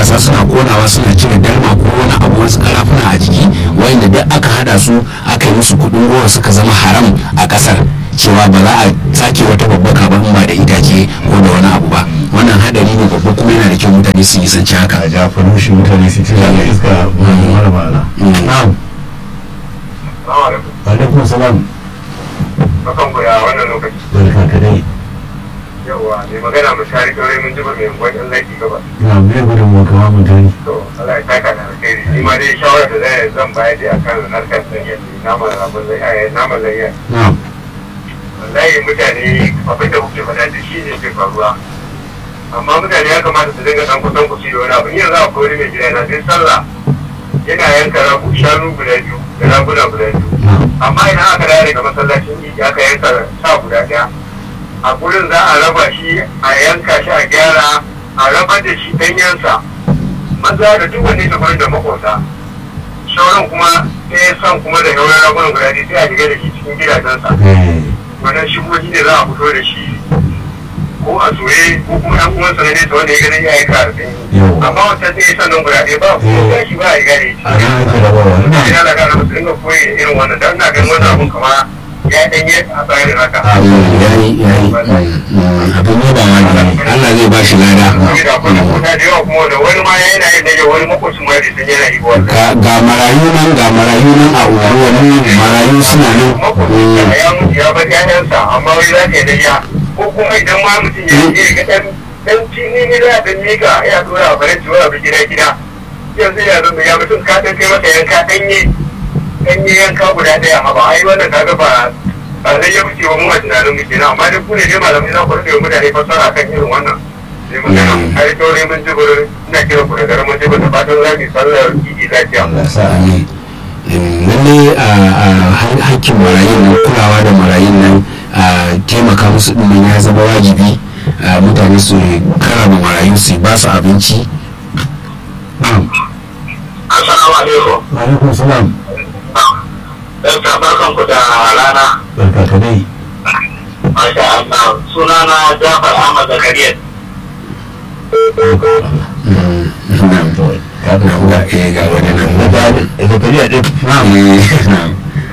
matasa suna konawa suna cire dalma ko wani abu wasu karafuna a jiki wanda duk aka hada su aka yi musu kudin goro suka zama haram a kasar cewa ba za a sake wata babbaka ba in ba da itace ko da wani abu ba wannan hadari ne babba kuma yana da kyau mutane su yi sanci haka a ja farushi mutane su ci zaga iska mara ma'ana na'am alaikum salam Bakan ku ya wannan lokaci. barka ka dai Yawwa, mai magana mu shari kawai mun jiba mai gwan ɗan laifi gaba. na mai gudun mu kama mutane To, Allah ya saka da alkhairi. Ni ma dai shawara da zai zan bayar da akan harkar sanya naman rabon zai ai naman layya. na'am Wallahi mutane abin da kuke faɗa da shi ne ke faruwa. Amma mutane ya kamata su dinga ɗan kusan ku da wani abu. Ni yanzu akwai wani mai gida na sai sallah yana yanka ragu shanu guda biyu da raguna guda biyu. na'am amma idan aka dawo daga masallacin idi aka yanka sa guda daya a gurin za a raba shi a yanka shi a gyara a raba da shi danyensa maza da duk wanda ya gurin da makota sauran kuma sai san kuma da yauran ragunan guda biyu sai a shiga da shi cikin gidajensa eh wannan shigohi ne za a fito da shi ko a soye ko kuma yan uwansa na nesa wanda ya gani ya yanka a sanyi Yau. amma wancan sai ya sannan guda ɗaya ba ko ya shi ba a riga da a ga ake rabawa ina na'am da gara musu dinga koyi irin wannan dan na ganin wannan abun kama ya danye a bayan haka yayi yayi abin ne ba wani Allah zai ba shi lada saboda akwai makota da yawa kuma da wani ma yana yin nage wani makocin ma da sun yana yi wannan ga ga marayu nan ga marayu nan a unguwanni marayu suna makocin nan da ya mutu ya bar ƴaƴansa amma wai za ka yi nage ko kuma idan ma mutum ya yi ga ɗan ɗan cini ne da ɗan miƙa ya dora a faranti wani abu gida gida yanzu ya zama ya mutum ka ɗan kai masa yanka ɗanye ɗanye yanka guda ɗaya amma ai wannan kaga ba ba zai yi wuce wa mu a tunanin mu kenan amma dai ku ne dai malamai za ku rage wa mutane fassara kan irin wannan sai magana har kyaure mun jibir ina kira ku da garin mun jibir da fatan za mu yi sallar idi lafiya Allah sa amin lalle a hakkin marayun nan kulawa da marayun nan a taimaka musu ɗin ya zama wajibi a mutane su karama marayu su ba su abinci na'am assalamu alaikum wa alaikum salam dan barkan ku da rana barka ka dai masha Allah sunana Jafar Ahmad Zakariya Mm, na'am. ka da Na'am, ga eh, ga wani nan na da zakariya ɗin na'am Eh, na'am.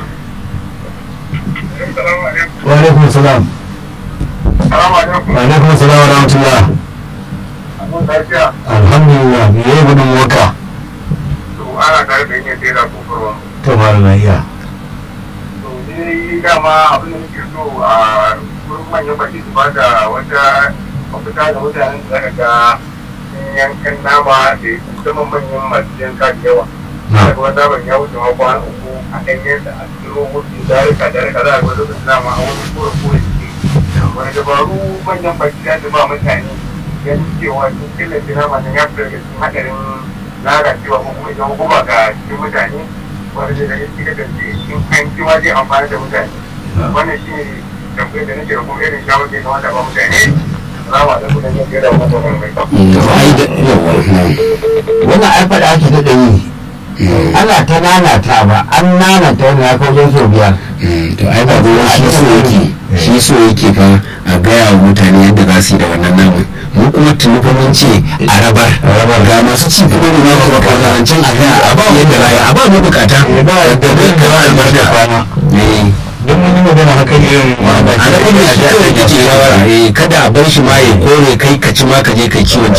assalamu alaikum wa alaikum salam assalamu alaikum wa alaikum salam wa rahmatullah mun lafiya alhamdulillah me yayi gudun waka to ana tare da yin tsira kofarwa to malama iya to ni dama abin da nake so a wurin manyan baki su ba da wata mafita da mutanen da zaka ga sun yankan nama da musamman manyan masu yanka da yawa na daga wanda ban ya wuce ma kwana uku a ɗanyen da a tsiro wuce darika darika za a gwada da nama a wani kura kura suke wani dabaru manyan baki za su ba mutane ganin cewa sun killace nama nan ya fita daga cikin haɗarin lalacewa ko kuma idan guba ga cikin mutane wanda zai daga cikin kasance in an ci ma zai amfani da mutane wannan shi ne tambayar da nake da kuma irin shawarar da ya kamata ba mutane Salamu alaikum da yin gaira wa mutum mai Mm, ai da- yawa, na'am. wannan ai faɗa ake daɗa yi ana ta nanata ba an nanata wani ya kawo sau biyar Mm, to ai ba ruwan shi so yake shi so yake fa a gaya wa mutane yadda za su yi da wannan naman mu kuma tuni fa mun ce a rabar ga masu ci kuma da ma kuma kazarancin a gaya a ba yadda za a yi a ba mu bukata ba yadda zai da albarka kwana Eh, don mun yi magana haka irin a rabar da shi kawai kake shawara eh, kada a bar shi ma ya kore kai ka ci ma ka je kai kiwon